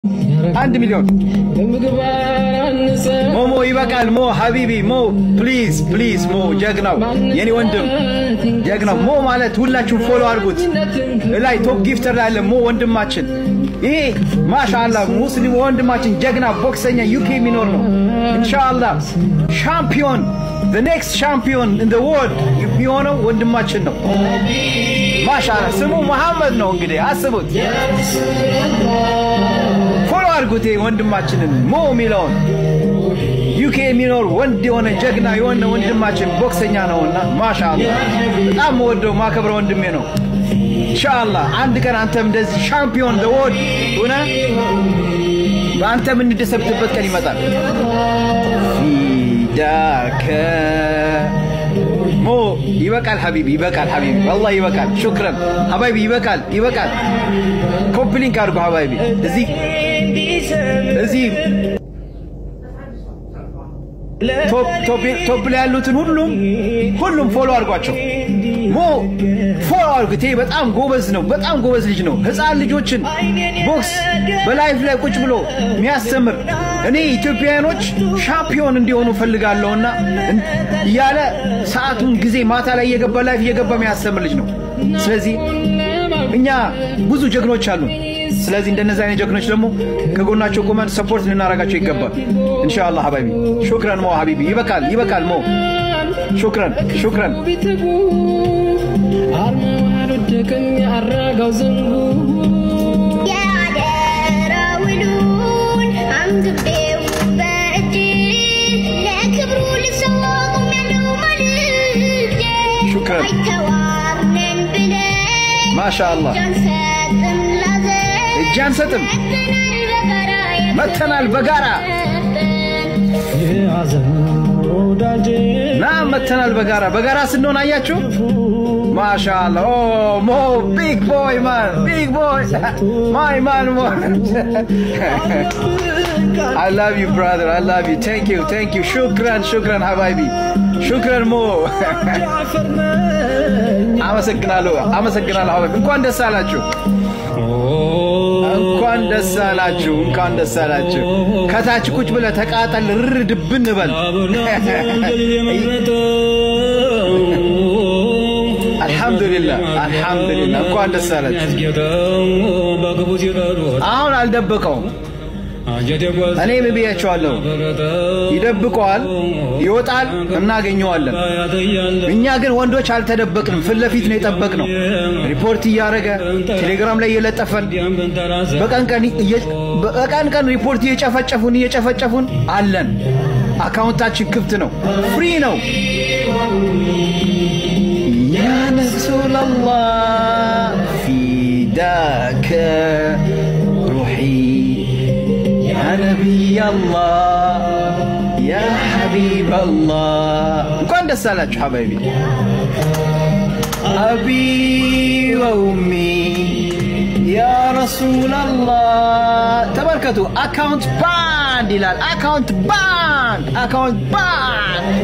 አንድ ሚሊዮን ሞሞ ይበቃል። ሞ ሀቢቢ ሞ ፕሊዝ ፕሊዝ ሞ ጀግናው የኔ ወንድም ጀግናው ሞ ማለት ሁላችሁም ፎሎ አድርጉት። ላይ ቶፕ ጊፍተር ላይ አለ ሞ ወንድማችን። ይሄ ማሻአላ ሙስሊም ወንድማችን ጀግና ቦክሰኛ ዩኬ የሚኖር ነው። ኢንሻአላ ሻምፒዮን the next champion in the world የሚሆነው ወንድማችን ነው። ማሻአላ ስሙ መሐመድ ነው። እንግዲህ አስቡት። ፎሎ አድርጉት ወንድማችንን ሞ የሚለውን ዩኬ የሚኖር ወንድ የሆነ ጀግና የሆነ ወንድማችን ቦክሰኛ ነውና ማሻአላ በጣም ወደው ማከብረ ወንድሜ ነው። ኢንሻአላህ አንድ ቀን አንተም እንደዚህ ሻምፒዮን ዘወርድ ሆነ አንተ የምንደሰብትበት ቀን ይመጣል። ፊዳከ ሞ ይበቃል ሀቢቢ ይበቃል ሀቢቢ ወላሂ ይበቃል። ሹክረን ሀባይቢ ይበቃል ይበቃል። ኮምፕሊንክ አድርጎ ሀባይቢ እዚህ እዚህ ቶፕ ላይ ያሉትን ሁሉም ሁሉም ፎሎ አድርጓቸው። ሞ ፎሎ አድርጉት። ይሄ በጣም ጎበዝ ነው። በጣም ጎበዝ ልጅ ነው። ህፃን ልጆችን ቦክስ በላይፍ ላይ ቁጭ ብሎ የሚያስተምር እኔ ኢትዮጵያውያኖች ሻምፒዮን እንዲሆኑ ፈልጋለሁና እያለ ሰዓቱን ጊዜ ማታ ላይ እየገባ ላይፍ እየገባ የሚያስተምር ልጅ ነው። ስለዚህ እኛ ብዙ ጀግኖች አሉን። ስለዚህ እንደነዚህ አይነት ጀግኖች ደግሞ ከጎናቸው ቆመን ሰፖርት ልናደርጋቸው ይገባል። ኢንሻአላህ ሀባይቢ ሹክረን ሞ ሀቢቢ ይበቃል ይበቃል ሞ ሹክረን ሹክረን አልወደቀም ያራጋው ዘንጉ የአደራ ውሉን አንግቤው በእጅ ለክብሩ ልሰዋ ቆሜያለሁ ማልጄ ሹክረን አይተዋርነን ብለን ማሻአላህ እጅ አንሰጥም ላዘን እጅ አንሰጥም መተናል በጋራ መተናል በጋራ የያዘን ወዳጄ ና መተናል በጋራ በጋራ ስንሆን አያችሁ ማሻአላ ኦ ሞ ቢግ ቦይ ማን ቢግ ቦይ ማይ ማን ሞ I love you brother I love you thank you thank you shukran shukran habibi shukran ሞ አፈር ነኝ አመሰግናለሁ አመሰግናለሁ ሀባይቢ እንኳን ደስ አላችሁ እንኳን ደስ አላችሁ እንኳን ደስ አላችሁ ከታች ቁጭ ብለህ ተቃጠል ርር ድብን በል አልሐምዱሊላህ አልሐምዱሊላህ እንኳን ደስ አላችሁ አሁን አልደበቀውም እኔ ምን ብያቸዋለሁ ይደብቀዋል ይወጣል እናገኘዋለን እኛ ግን ወንዶች አልተደበቅንም ፊት ለፊት ነው የጠበቅነው ሪፖርት እያደረገ ቴሌግራም ላይ እየለጠፈን በቀን ቀን እየ- በቀን ቀን ሪፖርት እየጨፈጨፉን እየጨፈጨፉን አለን አካውንታችን ክፍት ነው ፍሪ ነው ያ ረሱላላህ ፊዳከ ሩሒ ያ ነቢያላህ ያ ሐቢበላህ እንኳን ደስ አላችሁ ሐባይቢ አቢ ወኡሚ ያ ረሱላላህ ተመልከቱ አካውንት ባንድ ይላል አካውንት ባንድ አካውንት ባንድ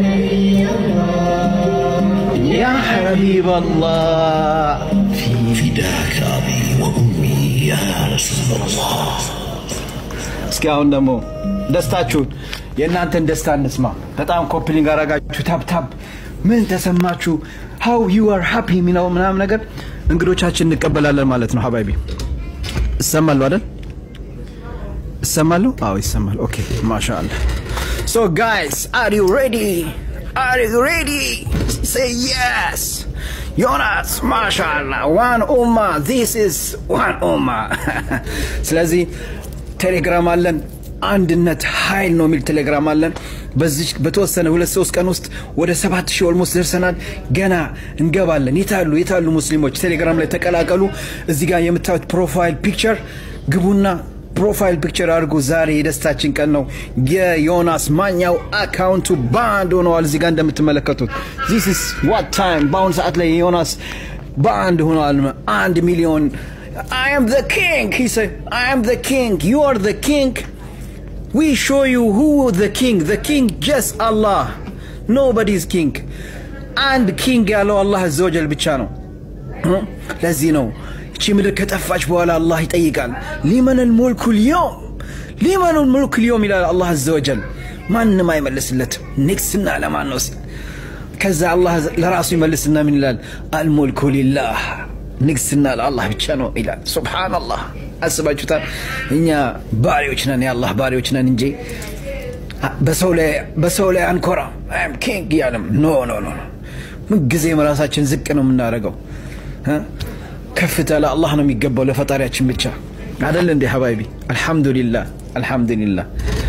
ያ ሐቢበላህ فداك أبي وأمي يا رسول الله እስኪ አሁን ደግሞ ደስታችሁን የእናንተን ደስታ እንስማ። በጣም ኮፕሊንግ አረጋችሁ ታብታብ ምን ተሰማችሁ? ሃው ዩ አር ሃፒ የሚለው ምናምን ነገር እንግዶቻችን እንቀበላለን ማለት ነው። ሀባይቢ እሰማለሁ አይደል? እሰማለሁ? አዎ ይሰማል። ኦኬ ማሻአላ። ሶ ጋይስ አር ዩ ሬዲ? አር ዩ ሬዲ? ሴይ የስ ዮናስ ማሻአላ ዋን ኡማ ዚስ ኢዝ ዋን ኡማ ስለዚህ ቴሌግራም አለን አንድነት ኃይል ነው የሚል ቴሌግራም አለን በዚህ በተወሰነ ሁለት ሶስት ቀን ውስጥ ወደ ሰባት ሺህ ኦልሞስት ደርሰናል ገና እንገባለን የታሉ የታሉ ሙስሊሞች ቴሌግራም ላይ ተቀላቀሉ እዚህ ጋር የምታዩት ፕሮፋይል ፒክቸር ግቡና ፕሮፋይል ፒክቸር አድርጉ ዛሬ የደስታችን ቀን ነው የዮናስ ማኛው አካውንቱ ባንድ ሆነዋል እዚህ ጋር እንደምትመለከቱት ዚስ ኢስ ዋት ታይም በአሁኑ ሰዓት ላይ የዮናስ ባንድ ሆነዋል አንድ ሚሊዮን I am the king. He said, I am the king. You are the king. We show you who the king. The king just Allah. Nobody is king. And king ያለው አላህ አዘወጀል ብቻ ነው። ለዚህ ነው እቺ ምድር ከጠፋች በኋላ አላህ ይጠይቃል ሊመን ልሙልኩ ልየውም ሊመኑል ሙልክ ልዮም ይላል አላህ አዘ ወጀል። ማንም አይመልስለትም። ንግስና ለማን ነው ሲል ከዛ አላህ ለራሱ ይመልስና ምን ይላል? አልሙልኩ ሊላህ ንግስና ለአላህ ብቻ ነው ይላል። ሱብሓነላህ አስባችሁታል? እኛ ባሪዎች ነን፣ የአላህ ባሪዎች ነን እንጂ በሰው ላይ አንኮራ ኪንግ እያለም ኖ ኖ ኖ ምንጊዜም ራሳችን ዝቅ ነው የምናደርገው። ከፍታ ለአላህ ነው የሚገባው ለፈጣሪያችን ብቻ አደለ እንዴ ሀባይቢ? አልሐምዱሊላህ አልሐምዱሊላህ